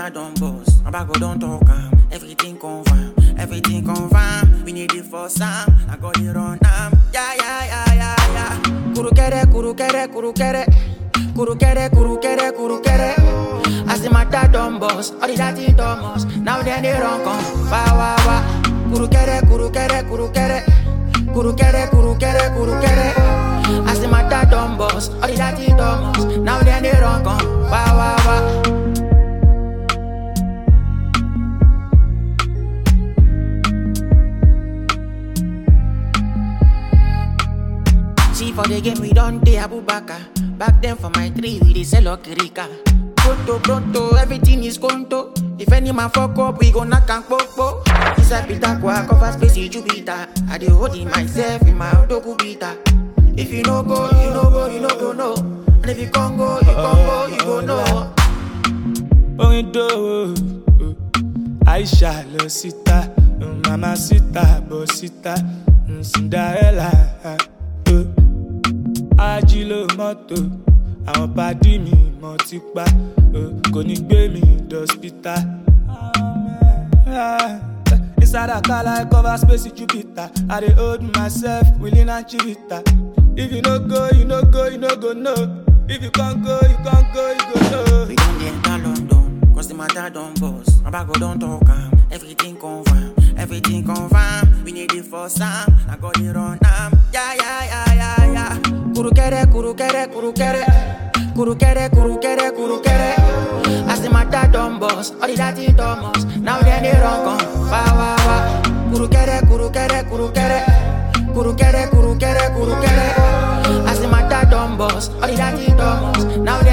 matter don't boss. My bag go don't talk am. Everything confirm, everything confirm. We need it for some. I got it on am. Yeah yeah yeah yeah yeah. Kuru kere kuru kere kuru kere. Kuru kere kuru kere kuru kere. As the matter don't boss, all the dirty Thomas. Now then they run come. Wa wa wa. Kuru kere kuru kere kuru kere. Kuru kere kuru kere kuru kere. As the matter don't boss, all the dirty Thomas. Now then they run come. Wa wa wa. See for the game we don't dey Abubakar. Back then for my three we dey sell okirika. Pronto pronto everything is conto. If any man fuck up we go knock and popo. Inside Peter Kwa cover space in Jupiter. I dey hold it myself in my odogu bita. If you no go you no go you no go no. And if you can't go you can't go you go no. orin dòwò aisha lọ síta mama síta bọ síta cinderella eh. ajílò mọ́tò àwọn pàdí mi mọ̀ ti pa eh, kò ní gbé mi dọ́sítà. Inside a car like cover space in Jupiter. I dey hold myself willing and chivita. If you no go, you no go, you no go no. If you can't go, you can't go, you go no. We don't dey enter London, cause the matter don't boss. My bag go don't talk am, everything confirm, everything confirm. We need it for some, I got it on am. Yeah, yeah, yeah, yeah, yeah. Kuru kere, kuru kere, kuru kere. Kuru kere, kuru kere, kuru kere. As the matter don't boss, all the dirty Thomas. Now then they run come, wa wa wa. Kuru kere, kuru kere, kuru kere. Kuru kere, kuru kere, kuru kere. As the matter don't boss, all the dirty Thomas. Now